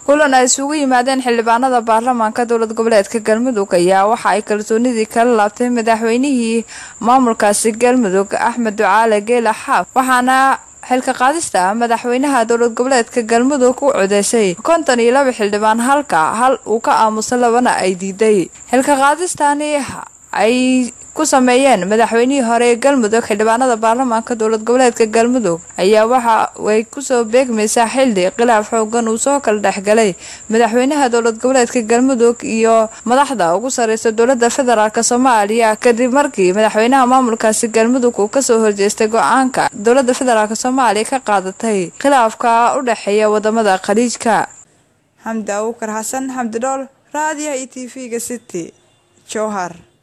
kulan ay isugu yimaadeen xildhibaanada baarlamaanka dowlad goboleedka galmudug ayaa waxa ay kalsoonidii kala laabtay madaxweynihii maamulkaasi galmudug axmed ducaale geela xaaf waxaana xilka qaadista madaxweynaha dowlad goboleedka galmudug u codeysay konton iyo laba xildhibaan halka hal uu ka aamusa labana ay diiday xilka qaadistani ay ku sameeyeen madaxweynihii hore ee galmudug xildhibaanada baarlamaanka dowlad goboleedka galmudug ayaa waxa ay kusoo beegmaysaa xilli khilaaf xoogan uu soo kala dhexgalay madaxweynaha dowlad goboleedka galmudug iyo madaxda ugu sareysa dowlada federaalk soomaaliya kadib markii madaxweynaha maamulkaasi galmudug uu kasoo horjeestay go-aanka dowlada federaalk soomaaliya ka qaadatay khilaafka u dhexeeya wadamada khaliijka xamdi abuukar xasan xamdi dhool raadiyaha iyo t v-ga city jowhar